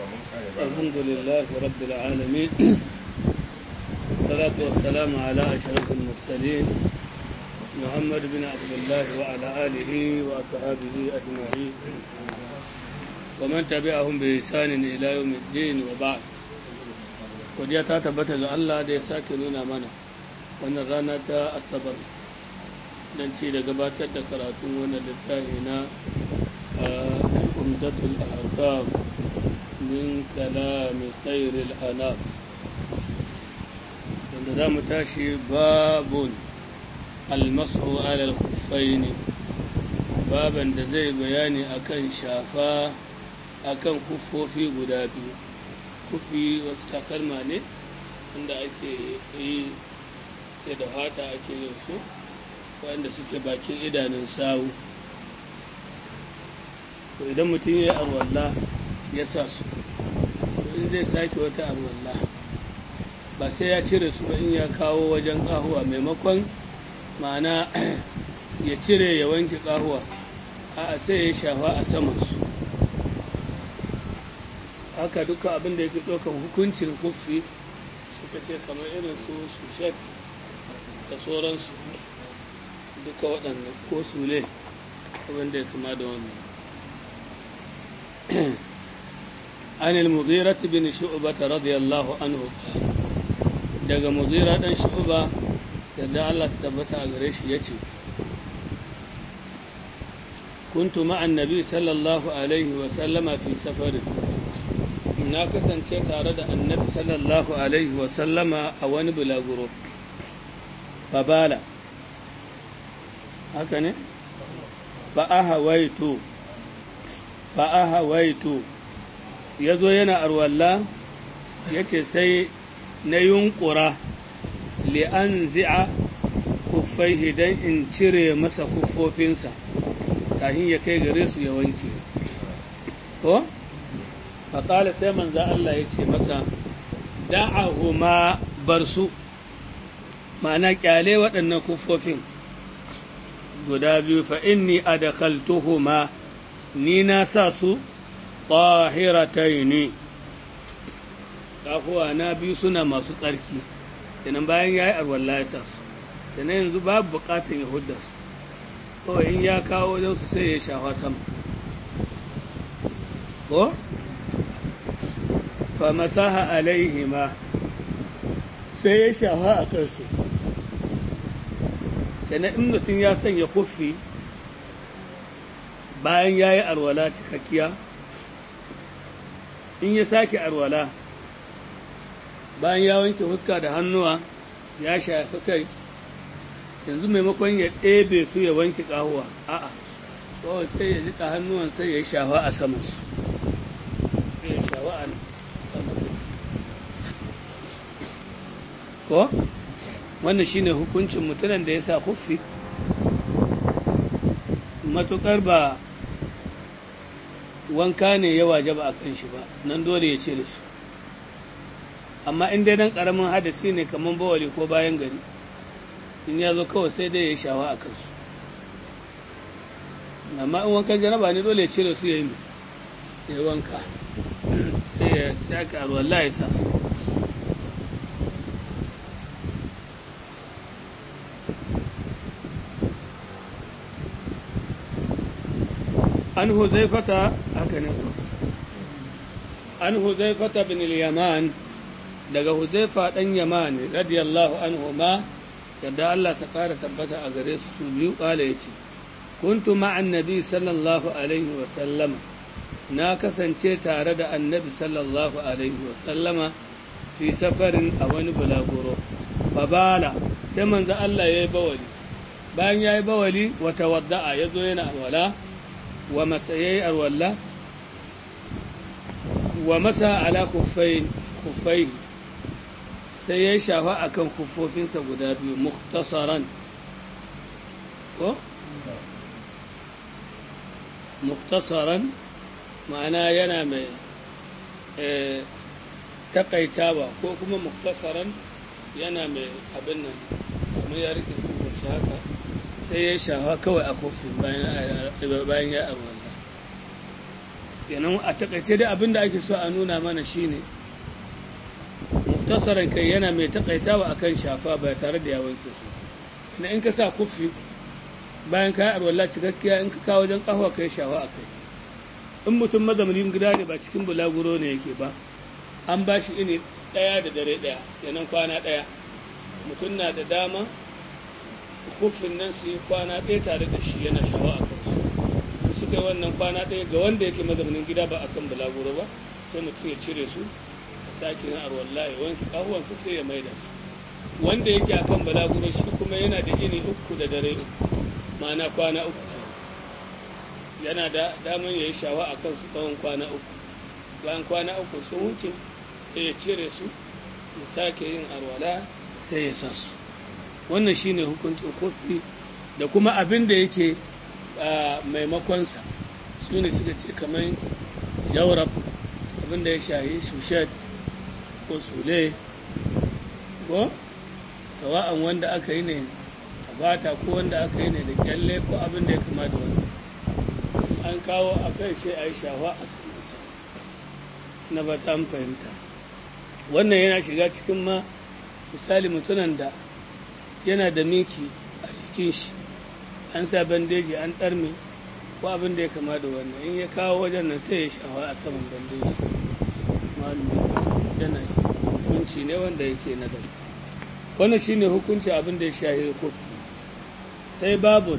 الحمد لله رب العالمين والصلاة والسلام على أشرف المرسلين محمد بن عبد الله وعلى آله وأصحابه أجمعين ومن تبعهم بإحسان إلى يوم الدين وبعد godiya ta tabbata ga Allah da ya sake nuna mana wannan rana ta asabar don ci da gabatar da karatun wannan littafi na umdatul ahkam min kalami khairil anam wanda za mu tashi babun almasu alal khuffaini baban da zai bayani akan shafa akan kuffofi guda biyu kufi wasu takalma ne wanda ake yi ke da fata ake yin su wanda suke bakin idanun sawu to idan mutum ya yi arwalla ya sa su in zai sake wata arwalla ba sai ya cire su ba in ya kawo wajen ƙahuwa maimakon ma'ana ya cire ya wanke ƙahuwa a sai ya shafa a samansu haka duka abin da yake ɗaukan hukuncin huffi suka ce kamar irin su shushet da sauransu duka waɗannan ko sule abin da ya kama da wannan عن المغيرة بن شعبة رضي الله عنه daga muzira dan shu'ba yadda Allah ta tabbata a gare shi yace kuntu ma'an nabi sallallahu alaihi wa sallama fi safarin na kasance tare da annabi sallallahu alaihi wa sallama a wani bulaguro fabala haka ne fa'ahawaitu fa'ahawaitu ya zo yana arwalla ya ce sai na yunkura li'an zi'a kuffai don in cire masa kuffofinsa kafin ya kai gare su ya wanke ko? faƙala sai manza Allah ya ce masa da'ahuma bar su ma'ana ƙyale waɗannan kuffofin guda biyu fa inni adakhaltuhuma ni na sa su ƙahirataini kafuwa na biyu suna masu tsarki kenan bayan ya yi arwalla ya sa su kenan yanzu babu buƙatar ya hudda su kawai in ya kawo wajen su sai ya shafa sama ko fa masaha alaihima sai ya shafa a kansu kenan in mutum ya sanya kuffi bayan ya yi arwala cikakkiya in ya sake arwala bayan ya wanke fuska da hannuwa ya shafi kai yanzu maimakon ya ɗebe su ya wanke ƙahuwa a'a kawai sai ya jika hannuwan sai ya shafa a samansu sai ya shafa a saman ko wannan shine hukuncin mutumin da ya sa huffi matuƙar ba wanka ne ya waje ba a kan shi ba nan dole ya cire su amma in dai dan karamin hadasi ne kamar bawali ko bayan gari in ya zo kawai sai dai ya shawa a kansu amma in wankan janaba ne dole ya cire su ya yi ya wanka sai ya saka alwallah ya sa su an huzaifata haka ne an huzaifata bin yaman daga huzaifa dan yaman radiyallahu anhu ma yadda Allah ta kara tabbata a gare su su biyu kala yace kuntu ma'an nabi sallallahu alaihi wa sallama na kasance tare da annabi sallallahu alaihi wa sallama fi safarin a wani bulaguro babala sai manzo Allah yayi bawali bayan yayi bawali wa tawadda'a yazo yana wala wa masayai arwalla wa masa ala kuffai sai ya shafa a kan kuffofinsa guda biyu muktasaran ko? muktasaran ma'ana yana mai takaitawa ko kuma muktasaran yana mai abin nan kamar ya rike kukurci haka sai ya shafa kawai a kofin bayan ya arwallah kenan a takaice dai abin da ake so a nuna mana shine muftasaran kai yana mai takaitawa akan shafa ba tare da ya wanke su na in ka sa kufi bayan ka yi arwalla cikakkiya in ka kawo wajen kahwa kai shafa a kai in mutum mazaunin gida ne ba cikin bulaguro ne yake ba an ba shi ini ɗaya da dare ɗaya kenan kwana ɗaya mutum na da dama kufin nan su yi kwana ɗaya tare da shi yana shawa a kansu suka yi wannan kwana ɗaya ga wanda yake mazaunin gida ba akan bulaguro ba sai mutum ya cire su ya sake yin arwalla ya wanke kahuwansu sai ya maida su wanda yake akan bulaguro shi kuma yana da ini uku da dare uku ma'ana kwana uku yana da daman ya yi shawa a kansu tsawon kwana uku bayan kwana uku sun wuce sai ya cire su ya sake yin arwala sai ya sa su wannan shine hukuncin kofi da kuma abin da yake maimakonsa su ne suka ce kamar jaurab abin da ya shahi shushet ko sule ko sawa'an wanda aka yi ne a bata ko wanda aka yi ne da kyalle ko abin da ya kama da wani an kawo a kai sai a yi shafa a sanarsa na ba ta fahimta wannan yana shiga cikin ma misali mutunan da yana da miki a jikin shi an sa bandeji an ɗarme ko abin da ya kama da wannan in ya kawo wajen nan sai ya shafa a saman bandeji malumi yana hukunci ne wanda yake na gari wannan shine hukunci abin da ya shahi kufi sai babun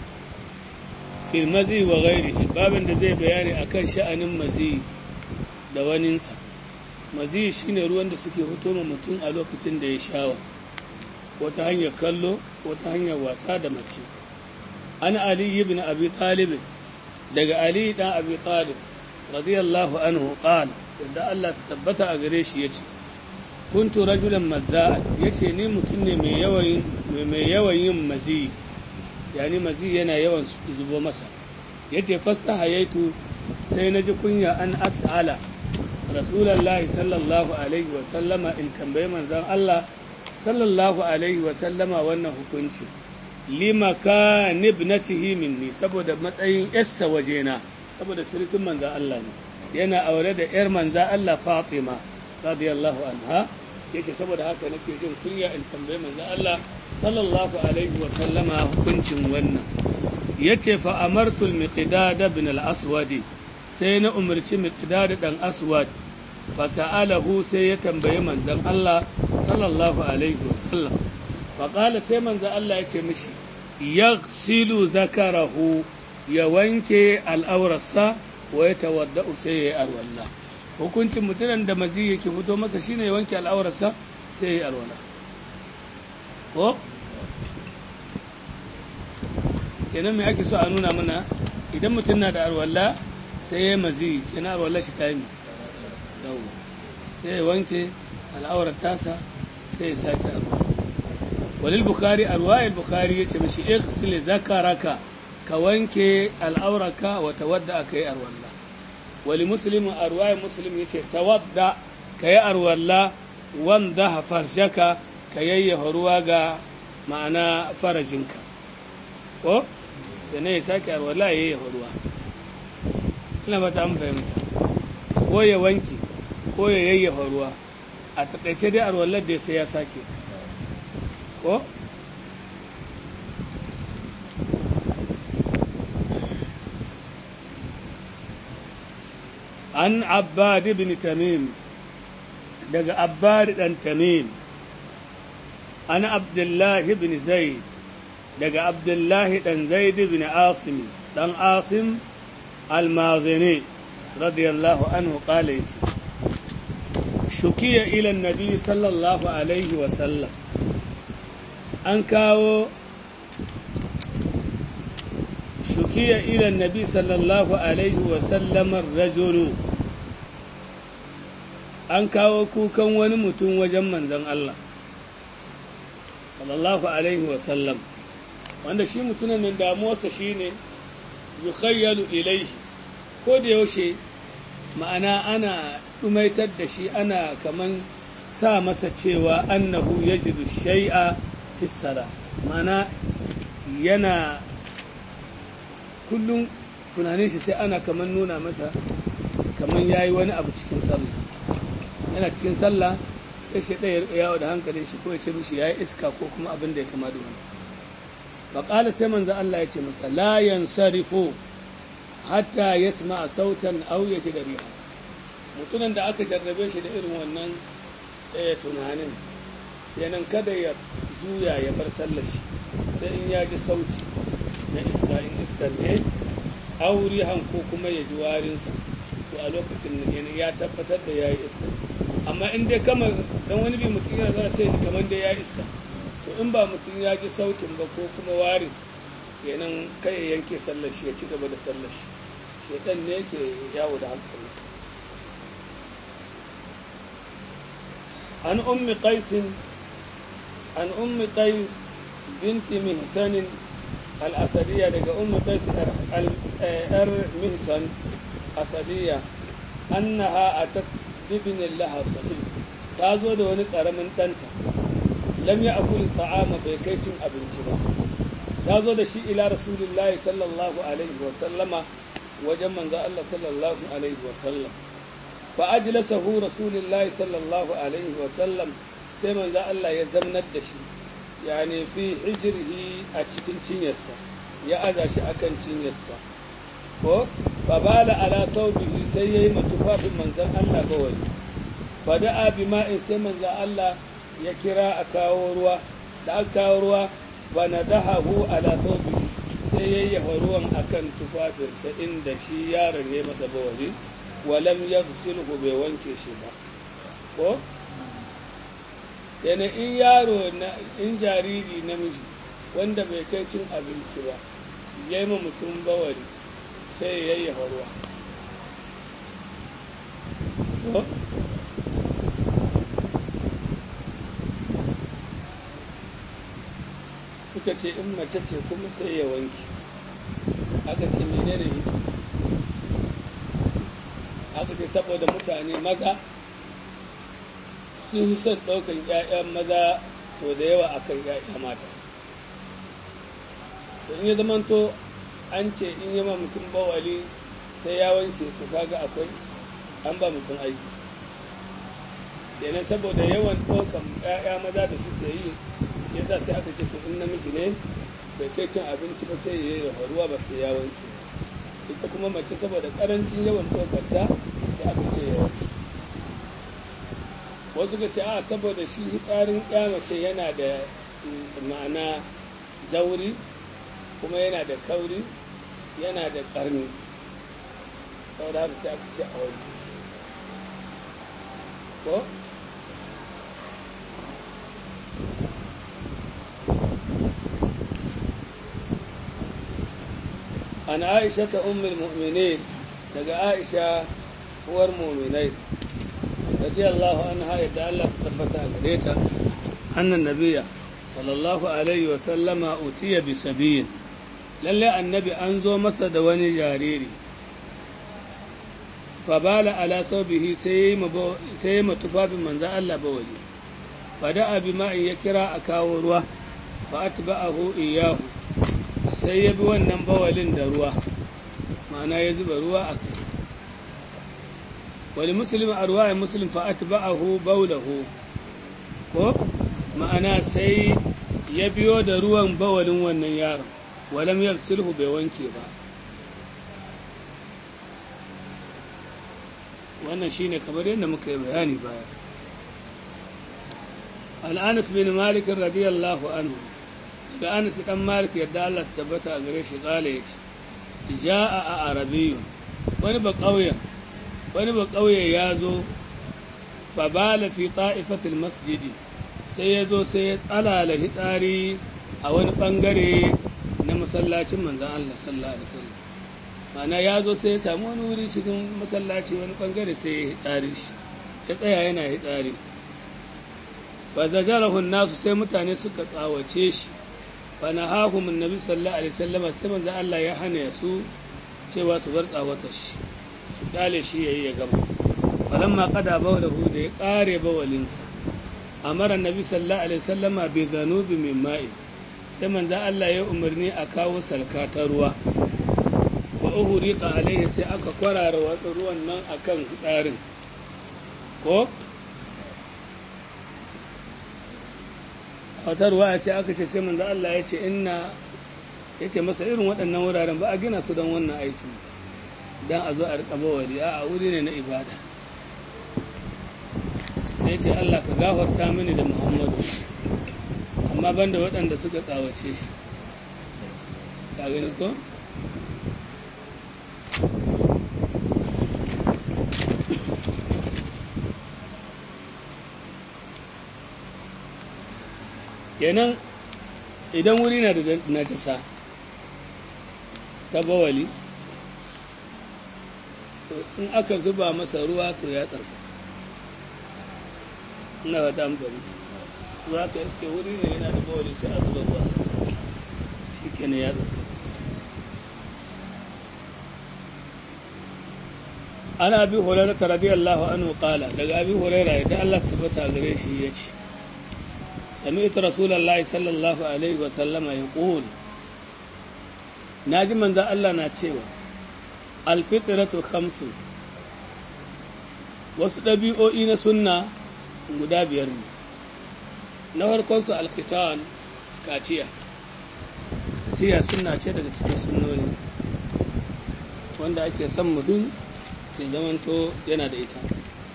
fil mazi wa gairi babin da zai bayani akan sha'anin mazi da waninsa mazi shine ruwan da suke fito ma mutum a lokacin da ya shawa ko ta hanyar kallo ko ta hanyar wasa da mace an ali ibn abi talib daga ali dan abi talib radiyallahu anhu qala yadda Allah ta tabbata a gare shi yace kuntu rajulan madda'a yace ni mutum ne mai yawan mai yawan yin mazi yani mazi yana yawan zubo masa yace fasta hayaitu sai na ji kunya an as'ala rasulullahi sallallahu alaihi wa sallama in tambayi manzon Allah sallallahu alaihi wa sallama wannan hukunci lima ka nibnatihi minni saboda matsayin yarsa wajena saboda sirkin manzon Allah ne yana aure da yar manzon Allah Fatima radiyallahu anha yace saboda haka nake jin kunya in tambayi manzon Allah sallallahu alaihi wa sallama hukuncin wannan yace fa amartul miqdad ibn al-aswad sai na umarci miqdad dan aswad fa sa'alahu sai ya tambayi manzon Allah sallallahu alaihi wa sallam fa qala sai manzon Allah yace mishi yaghsilu zakarahu ya wanke al'aurarsa wa ya tawadda'u sai ya yi alwala hukuncin mutumin da mazi yake fito masa shine ya wanke al'aurarsa sai ya yi alwala ko kenan me ake so a nuna mana idan mutum na da arwalla sai ya mazi kenan arwalla shi ta yi sai ya wanke al'aurar tasa sai ya sake arwalla walil bukari arwayar bukari ya ce mashi iqsil zakaraka ka wanke al'auraka wa tawadda aka yi arwalla wali muslimin arwayar muslim ya ce tawadda ka yi arwalla wanda farshaka ka yayyafa ruwa ga ma'ana farajinka ko da na ya sake arwala ya yayyafa ruwa ina ba ta an fahimta ko ya wanke ko ya yayyafa ruwa a taƙaice dai arwallar da sai ya sake ko an abbad ibn tamim daga abbad dan tamim an abdullahi ibn zaid daga abdullahi dan zaid ibn asim dan asim almazini radiyallahu anhu qala yace shukiya ila nabi sallallahu alaihi wa sallam an kawo shukiya ila nabi sallallahu alaihi wa sallam rajulu an kawo kukan wani mutum wajen manzon Allah sallallahu alaihi wa sallam wanda shi mutumin nan damuwarsa shine yukhayyalu ilaihi ko da yaushe ma'ana ana ɗumaitar da shi ana kaman sa masa cewa annahu yajidu shay'a fi sala ma'ana yana kullum tunanin shi sai ana kaman nuna masa kamar ya yi wani abu cikin sallah yana cikin sallah sai shi ɗaya ya yawo da hankalin shi ko ya ce mishi ya yi iska ko kuma abin da ya kama da wani faƙala sai manzo Allah ya ce masa la yansarifu hatta yasma sautan aw yashda riha mutumin da aka jarrabe shi da irin wannan tunanin yanan kada ya juya ya bar sallar shi sai in ya ji sauti na iska in iskar ne aurihan ko kuma ya ji warinsa to a lokacin nan ya tabbatar da ya yi iska amma in dai kama dan wani bi mutum yana zara sai ji kamar da ya iska to in ba mutum ya ji sautin ba ko kuma warin kenan kai ya yanke sallar shi ya ci gaba da sallar shi shedan ne yake yawo da hankalinsa an ummi qaisin an ummi qais binti mihsan al-asadiyya daga ummi qais ar mihsan asadiyya annaha atat bibin laha sahih ta zo da wani karamin danta lam ya akul ta'ama bai kai cin abinci ba ta zo da shi ila rasulullahi sallallahu alaihi wa sallama wajen manzo Allah sallallahu alaihi wa sallam fa ajlasahu rasulullahi sallallahu alaihi wa sallam sai manzo Allah ya zamnar da shi yani fi hijrihi a cikin cinyarsa ya aza shi akan cinyarsa ko fa bala ala thawbihi sai yayi matufafin manzon Allah bawali fa da'a bima'in sai manzon Allah ya kira a kawo ruwa da aka kawo ruwa ba na dahahu ala thawbihi sai yayyafa ruwan akan tufafinsa inda shi yaron ya masa bawali walam yaghsilhu bai wanke shi ba ko yana in yaro na in jariri namiji wanda bai kai cin abinci ba ya yi mutum bawali sai ya yayyafa ruwa suka ce in mace ce kuma sai ya wanki aka ce menene yake aka ce saboda mutane maza sun son ɗaukan 'ya'yan maza sau da yawa akan 'ya'ya mata in ya zamanto an ce in yi ma mutum bawali sai ya wanke to kaga akwai an ba mutum aiki kenan saboda yawan ɗaukan 'ya'ya maza da suke yi shi yasa sai aka ce to in namiji ne bai kai cin abinci ba sai ya yi ruwa ba sai ya wanke ita kuma mace saboda karancin yawan ɗaukarta sai aka ce ya wanke wasu ka ce a saboda shi tsarin ya mace yana da ma'ana zauri kuma yana da kauri yana da ƙarni saboda haka sai aka ce a wanke shi ko an aisha ta ummul mu'minin daga aisha uwar mu'minai radiyallahu anha yadda Allah ta tabbata gare ta annan nabiya sallallahu alaihi wa sallama utiya bi sabiyin lalle annabi an zo masa da wani jariri fabala ala saubihi sai sai matufafin manzan Allah bawali fada'a bi ma'in ya kira a kawo ruwa fa atba'ahu iyahu sai ya bi wannan bawalin da ruwa ma'ana ya zuba ruwa a kai wani musulmi a ruwa ya musulmi fa'at ba'ahu baulahu ko ma'ana sai ya biyo da ruwan bawalin wannan yaron walam ya sulhu bai wanke ba wannan shine kamar yadda muka yi bayani baya al'anas bin malik radiyallahu anhu da anas dan malik yadda Allah ta tabbata a gare shi kala yace ja'a a arabiyyun wani ba kauyen wani ba kauye ya zo fa bala fi ta'ifatil masjidi sai ya zo sai ya tsalala hitsari a wani bangare na masallacin manzon Allah sallallahu alaihi wasallam ma'ana ya zo sai ya samu wani wuri cikin masallaci wani bangare sai ya hitsari shi ya tsaya yana hitsari fa zajarahu nasu sai mutane suka tsawace shi fanahahum annabi sallallahu alaihi wasallam sai manzo Allah ya hana su cewa su bar tsawata shi su dale shi yayi ya gama falamma qada bawlahu da ya kare bawalinsa amara annabi sallallahu alaihi wasallama bi dhanubi min ma'i sai manzo Allah ya umarni a kawo salka ta ruwa fa uhuriqa alaihi sai aka kwarara wasu ruwan nan akan tsarin ko wata ruwa sai aka ce sai manzo Allah ya ce inna ya ce masa irin waɗannan wuraren ba a gina su don wannan aiki don a zo a riƙa bawali a wuri ne na ibada sai ce Allah ka gafarta mini da Muhammadu amma banda waɗanda suka tsawace shi ka gani ko kenan idan wuri na da najasa ta bawali in aka zuba masa ruwa to ya tsarka ina wata amfani za ka iske wuri ne yana da bawali sai a zuba ruwa shi kenan ya tsarka ana abi hurairah radiyallahu anhu qala daga abi hurairah idan Allah tabbata gare shi yace سمعت رسول الله صلى الله عليه وسلم يقول ناجي من ذا الله ناتشيوا الفطرة خمس wasu ɗabi'o'i na sunna guda biyar ne na farkonsu alkhitan kaciya kaciya sunna ce daga cikin sunnoni wanda ake son mutum ya zamanto yana da ita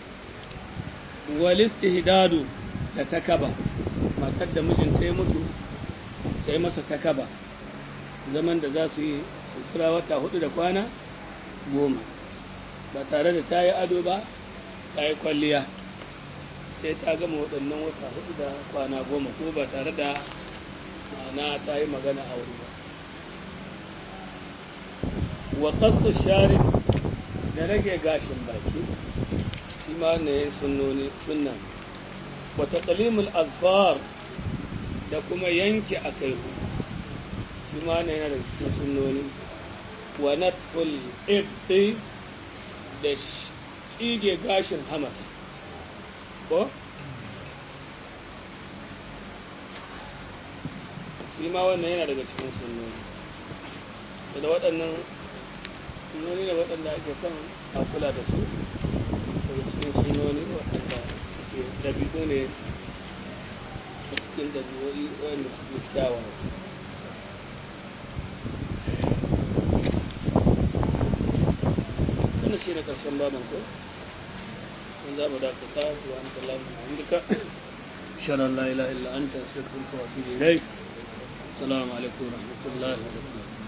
walistihdadu da takaba matar da mijinta ya mutu ta yi masa takaba zaman da za su yi sutura wata hudu da kwana goma ba tare da ta yi ado ba ta yi kwalliya sai ta gama waɗannan wata hudu da kwana goma ko ba tare da ma'ana ta yi magana a wuri ba wa kasu shari da rage gashin baki shi ma ne sunna wa taqlimul azfar da kuma yanke akai shi ma ne yana da cikin sunnoni wa natful ibti da tsige gashin hamata ko shi ma wannan yana daga cikin sunnoni da waɗannan sunnoni da waɗanda ake son a kula da su daga cikin sunnoni waɗanda suke ɗabi'u ne a cikin ɗabi'o'i waɗanda suke kyawawa wannan shi ne ƙarshen baban ko in za mu dakata su wa anta lamu hamdika shara la ilaha illa anta astaghfiruka wa atubu ilaik assalamu alaikum wa rahmatullahi wa barakatuh